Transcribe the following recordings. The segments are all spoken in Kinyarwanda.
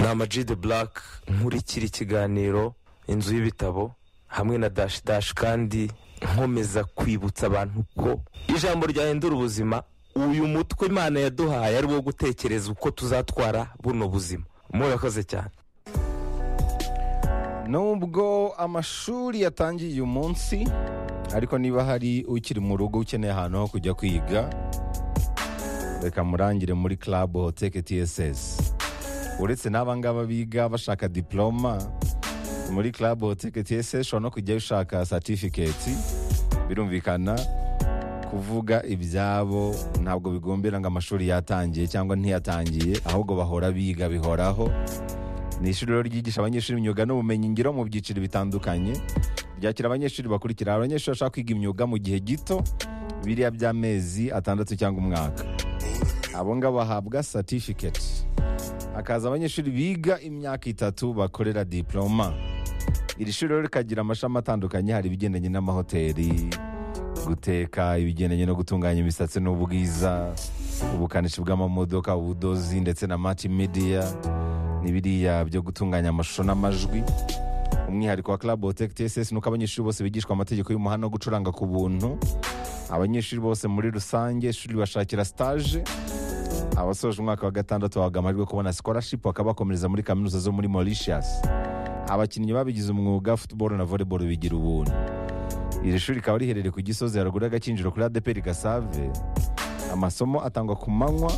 ni amaji de burake nkurikira ikiganiro inzu y'ibitabo hamwe na dashi dashi kandi nkomeza kwibutsa abantu ko ijambo ryahindura ubuzima uyu mutwe imana yaduhaye ari wo gutekereza uko tuzatwara buno buzima murakoze cyane nubwo amashuri yatangiye uyu munsi ariko niba hari ukiri mu rugo ukeneye ahantu ho kujya kwiga reka murangire muri club hoteke tss uretse n'abangaba biga bashaka diploma muri club hoteke tss ushobora no kujyayo ushaka certificate birumvikana kuvuga ibyabo ntabwo bigombera ngo amashuri yatangiye cyangwa ntiyatangiye ahubwo bahora biga bihoraho ni ishuri rero ryigisha abanyeshuri imyuga n'ubumenyingiro mu byiciro bitandukanye ryakira abanyeshuri bakurikira abanyeshuri bashaka kwiga imyuga mu gihe gito biriya by'amezi atandatu cyangwa umwaka abo ngabo bahabwa certificate hakaza abanyeshuri biga imyaka itatu bakorera diploma iri shuri rero rikagira amashami atandukanye hari ibigendanye n'amahoteli guteka ibigendanye no gutunganya imisatsi n'ubwiza ubukanishi bw'amamodoka ubudozi ndetse na multimedia n'ibiriya byo gutunganya amashusho n'amajwi umwihariko wa club hotec tss ni uko abanyeshuri bose bigishwa amategeko y'umuhanda wo gucuranga ku buntu abanyeshuri bose muri rusange ishuri bashakira stage abasoje umwaka wa gatandatu bahabwa amahirwe yo kubona scholarship bakaba bakomereza muri kaminuza zo muri mauritius abakinnyi babigize umwuga football na volleyball bigira ubuntu iri shuri rikaba riherereye ku gisozi haruguru y'agakinjiro kuri adeperi gasave amasomo atangwa ku manywa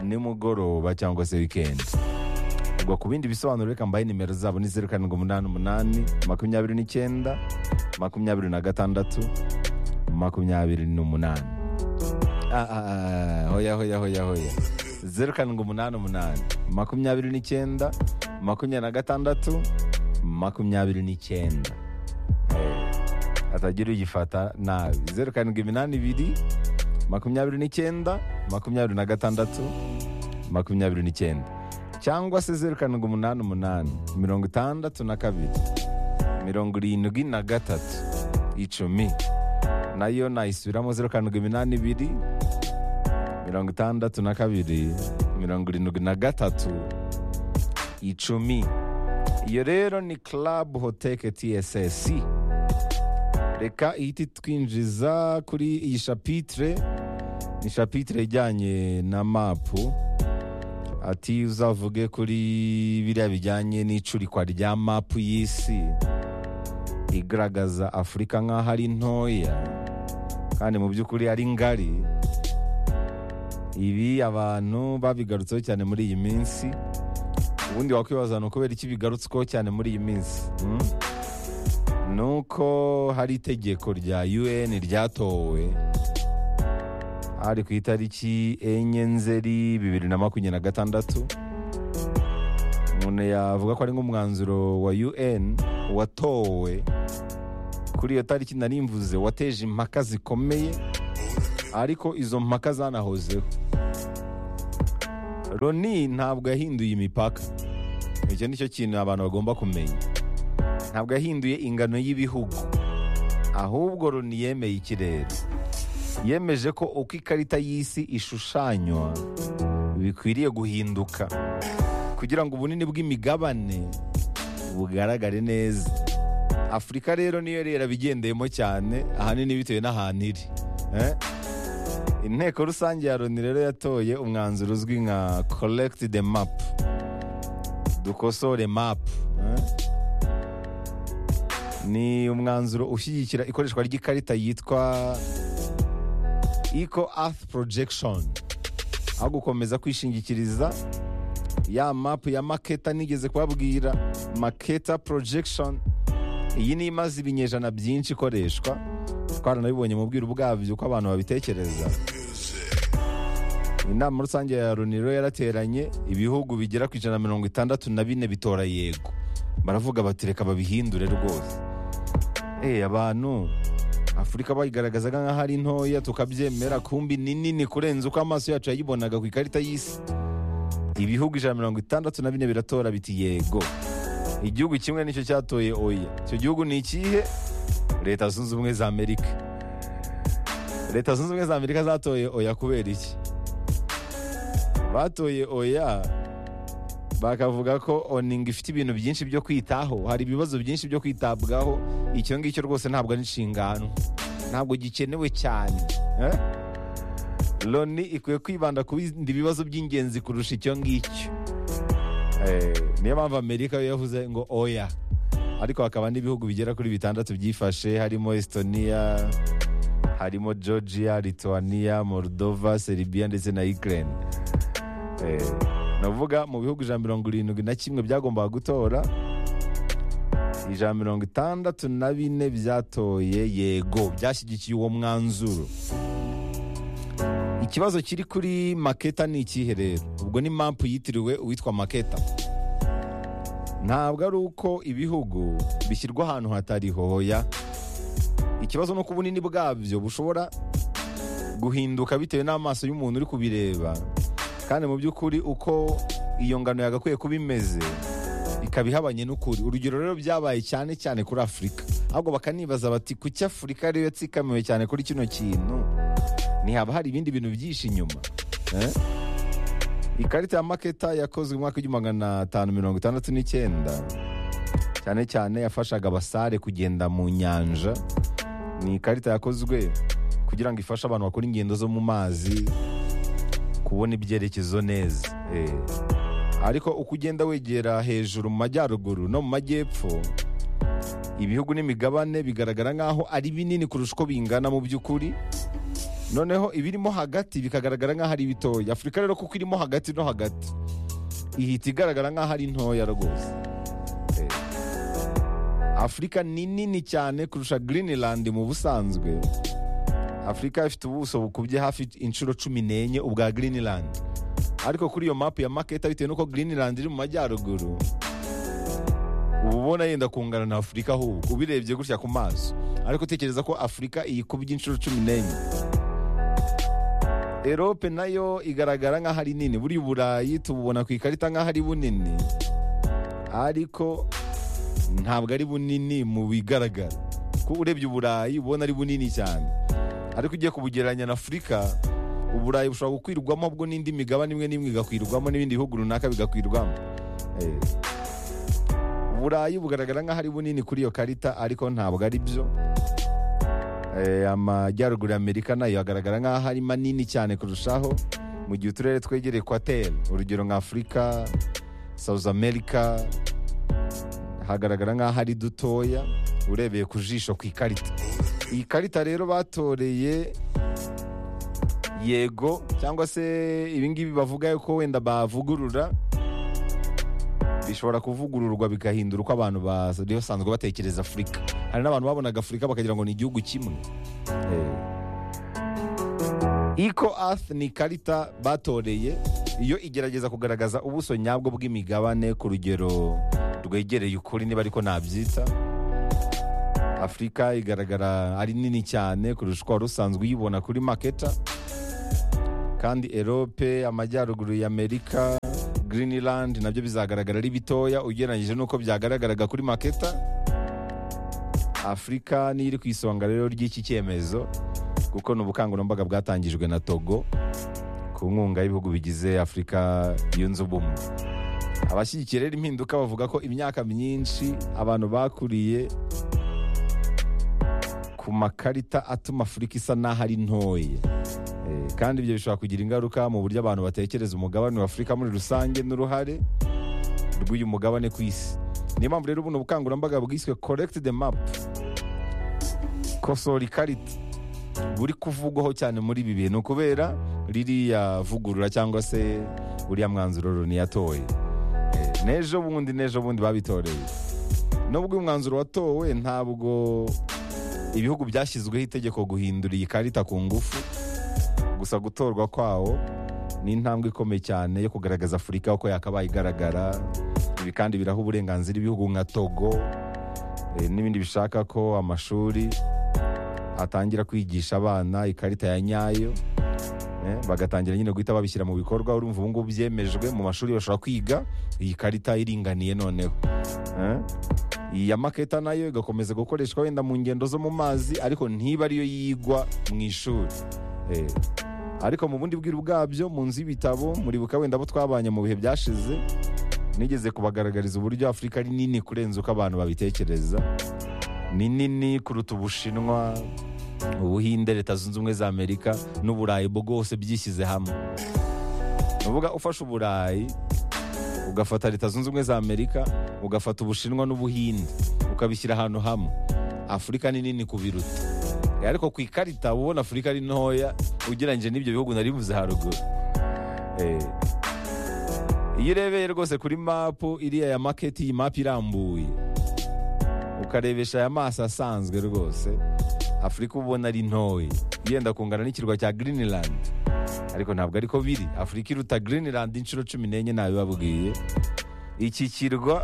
nimugoroba cyangwa se wikendi ubwo ku bindi bisobanuro reka mbahe nimero zabo ni zeru karindwi umunani umunani makumyabiri n'icyenda makumyabiri na gatandatu makumyabiri n'umunani Ah, ah, ah, hoya hoya hoya hoya zeru karindwi umunani umunani makumyabiri n'icyenda makumyabiri na gatandatu makumyabiri n'icyenda atagira uyifata nabi zeru karindwi iminani ibiri makumyabiri n'icyenda makumyabiri na gatandatu makumyabiri n'icyenda cyangwa se zeru karindwi umunani umunani mirongo itandatu na kabiri mirongo irindwi na gatatu icumi nayo nayisubiramo zeru karindwi iminani ibiri mirongo itandatu na kabiri mirongo irindwi na gatatu icumi iyo rero ni club hoteke tss reka ihita itwinjiza kuri iyi shapitire ni shapitire ijyanye na mapu ati uzavuge kuri biriya bijyanye n'icurikwa rya mapu y'isi igaragaza afurika nk'aho ari ntoya kandi mu by'ukuri ari ngari ibi abantu babigarutseho cyane muri iyi minsi ubundi wakwibaza ni ukubera iki bigarutsweho cyane muri iyi minsi hmm? ni uko hari itegeko rya un ryatowe hari ku itariki enye nzeri bibiri na makumyabiri na gatandatu umuntu yavuga ko ari nk'umwanzuro wa un watowe kuri iyo tariki narimvuze wateje impaka zikomeye ariko izo mpaka zanahozeho loni ntabwo yahinduye imipaka icyo ni cyo kintu abantu bagomba kumenya ntabwo yahinduye ingano y'ibihugu ahubwo loni yemeye ikirere yemeje ko uko ikarita y'isi ishushanywa bikwiriye guhinduka kugira ngo ubunini bw'imigabane bugaragare neza afurika rero niyo rero bigendeyemo cyane ahanini bitewe n'ahantu iri eh? inteko rusange ya loni rero yatoye umwanzuro uzwi nka korekiti de mapu dukosore mapu ni umwanzuro ushyigikira ikoreshwa ry'ikarita yitwa eco earth projection aho gukomeza kwishingikiriza ya mapu ya maketa nigeze kubabwira maketa projection iyi ni imaze ibinyejana byinshi ikoreshwa twaranabibonye mu bwiru bwabyo uko abantu babitekereza inama rusange ya loni rero yarateranye ibihugu bigera ku ijana na mirongo itandatu na bine bitora yego baravuga bati reka babihindure rwose eee abantu afurika bayigaragazaga nk'aho ari ntoya tukabyemera kumbi ni nini kurenza uko amaso yacu yayibonaga ku ikarita y'isi ibihugu ijana na mirongo itandatu na bine biratora biti yego igihugu kimwe nicyo cyatoye oya icyo gihugu ni ikihe leta zunze ubumwe za amerika leta zunze ubumwe za amerika zatoye oya kubera iki batoye oya bakavuga ko oningi ifite ibintu byinshi byo kwitaho hari ibibazo byinshi byo kwitabwaho icyo ngicyo rwose ntabwo ari inshingano ntabwo gikenewe cyane eh? loni ikwiye kwibanda ku bindi bibazo by'ingenzi kurusha icyo ngicyo Eh, niyo mpamvu amerika yo yavuze ngo oya ariko hakaba n'ibihugu bigera kuri bitandatu byifashe harimo estonia harimo georgia lithuania moldova serbia ndetse na ukraine Eh, navuga mu bihugu ijana mirongo irindwi na kimwe byagombaga gutora ijana mirongo itandatu na bine byatoye yego byashyigikiye uwo mwanzuro ikibazo kiri kuri maketa ni ikihe rero ubwo ni mapu yitiriwe uwitwa maketa ntabwo ari uko ibihugu bishyirwa ahantu hatari hoya ikibazo ni uko ubunini bwabyo bushobora guhinduka bitewe n'amaso y'umuntu uri kubireba kandi mu by'ukuri uko iyo ngano yagakwiye kuba imeze ikaba ihabanye n'ukuri urugero rero byabaye cyane cyane kuri afurika ahubwo bakanibaza bati kuki afurika ariyo yatsikamiwe cyane kuri kino kintu ntihaba hari ibindi bintu byinshi inyuma eh? ikarita ya maketa yakozwe mu mwaka w'igihumbi magana atanu mirongo itandatu n'icyenda cyane cyane yafashaga abasare kugenda mu nyanja ni ikarita yakozwe kugira ngo ifashe abantu bakora ingendo zo mu mazi kubona ibyerekezo neza eh. ariko uko ugenda wegera hejuru mu majyaruguru no mu majyepfo ibihugu n'imigabane bigaragara nk'aho ari binini kurusha uko bingana mu by'ukuri noneho ibirimo hagati bikagaragara nk'aho ari bitoya afurika rero kuko irimo hagati no hagati ihita igaragara nk'aho ari ntoya rwose Eh. afurika ni nini cyane kurusha greenland mu busanzwe afurika ifite ubuso bukubye hafi inshuro cumi n'enye ubwa greenland ariko kuri iyo mapu ya maketa bitewe n'uko greenland iri mu majyaruguru uba ubona yenda kungana na afurika ahubwo ubirebye gutya ku maso ariko utekereza ko afurika iyikubye inshuro cumi n'enye erope nayo igaragara nk'aho ari nini buriya uburayi tububona ku ikarita nk'aho ari bunini ariko ntabwo ari bunini mu bigaragara kuko urebye uburayi ubona ari bunini cyane ariko ugiye kubugereranya na afurika uburayi bushobora gukwirwamo bwo n'indi migabane imwe n'imwe igakwirwamo n'ibindi bihugu runaka bigakwirwamo Eh. uburayi bugaragara nk'aho ari bunini kuri iyo karita ariko ntabwo ari byo Eh, amajyaruguru ya amerika nayo agaragara nk'aho ari manini cyane kurushaho mu gihe uturere twegereye ekwateri urugero nka afurika south america hagaragara nk'aho ari dutoya urebeye ku jisho ku ikarita iyi karita rero batoreye yego cyangwa se ibingibi bavuga yuko wenda bavugurura bishobora kuvugururwa bigahindura uko abantu basanzwe batekereza afurika hari n'abantu babonaga afurika bakagira ngo ni igihugu kimwe Eco Earth ni ikarita batoreye iyo igerageza kugaragaza ubuso nyabwo bw'imigabane ku rugero rwegereye ukuri niba ariko nabyita afurika igaragara ari nini cyane kurusha uko wari usanzwe uyibona kuri maketa kandi erope amajyaruguru ya amerika greenland nabyo bizagaragara ari bitoya ugereranyije n'uko byagaragaraga kuri maketa afurika niyo iri ku isonga rero ry'iki cyemezo kuko ni ubukangurambaga bwatangijwe na togo ku nkunga y'ibihugu bigize afurika yunze ubumwe abashyigikiye rero impinduka bavuga ko imyaka myinshi abantu bakuriye ku makarita atuma afurika isa n'aho ari ntoya Eh, kandi ibyo bishobora kugira ingaruka mu buryo abantu batekereza umugabane wa afurika muri rusange n'uruhare rw'uyu mugabane ku isi niyo mpamvu rero buno bukangurambaga bwiswe korekiti de mapu kosora ikarita buri kuvugwaho cyane muri ibi bintu kubera ririya vugurura cyangwa se uriya mwanzuro Loni yatoye Eh, n'ejo bundi n'ejo bundi babitoreye nubwo uyu mwanzuro watowe ntabwo ibihugu byashyizweho itegeko guhindura iyi karita ku ngufu gusa gutorwa kwawo ni intambwe ikomeye cyane yo kugaragaza afurika uko yakabaye igaragara ibi kandi biraha uburenganzira ibihugu nka togo eh, n'ibindi bishaka ko amashuri atangira kwigisha abana ikarita ya nyayo eh, bagatangira nyine guhita babishyira mu bikorwa urumva ubu ngubu byemejwe mu mashuri bashobora kwiga iyi karita iringaniye noneho Eh, iyi ya maketa nayo igakomeza gukoreshwa wenda mu ngendo zo mu mazi ariko ntiba ariyo yigwa mu ishuri Eh, ariko mu bundi bwiru bwabyo mu nzu y'ibitabo muri buka wenda abo twabanye mu bihe byashize nigeze kubagaragariza uburyo afurika ari nini kurenza uko abantu babitekereza ni nini kuruta ubushinwa ubuhinde leta zunze ubumwe za amerika n'uburayi bwose byishyize hamwe ni ukuvuga ufashe uburayi ugafata leta zunze ubumwe za amerika ugafata ubushinwa n'ubuhinde ukabishyira ahantu hamwe afurika ni nini kubiruta Eh, ariko ku ikarita uba ubona afurika ari ntoya ugereranyije n'ibyo bihugu nari bivuze haruguru Eh, iyo urebeye rwose kuri mapu iriya ya maketi iyi mapu irambuye ukarebesha aya maso asanzwe rwose afurika uba ubona ari ntoya yenda kungana n'ikirwa cya greenland ariko ntabwo ariko biri afurika iruta greenland inshuro cumi n'enye ntabibabwiye iki kirwa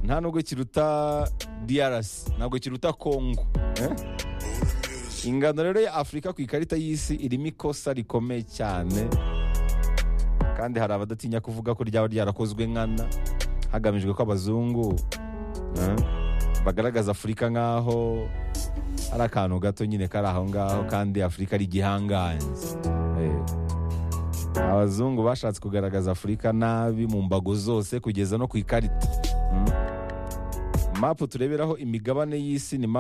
nta nubwo kiruta DRC ntabwo kiruta Congo eh? ingano rero ya Afurika ku ikarita y'isi irimo ikosa rikomeye cyane kandi hari abadatinya kuvuga ko ryaba ryarakozwe nkana hagamijwe ko abazungu eh, bagaragaza Afurika nk'aho ari akantu gato nyine kari aho ngaho kandi Afurika ari igihangange Eh, abazungu bashatse kugaragaza Afurika nabi mu mbago zose kugeza no ku ikarita mapu tureberaho imigabane y'isi ni mapu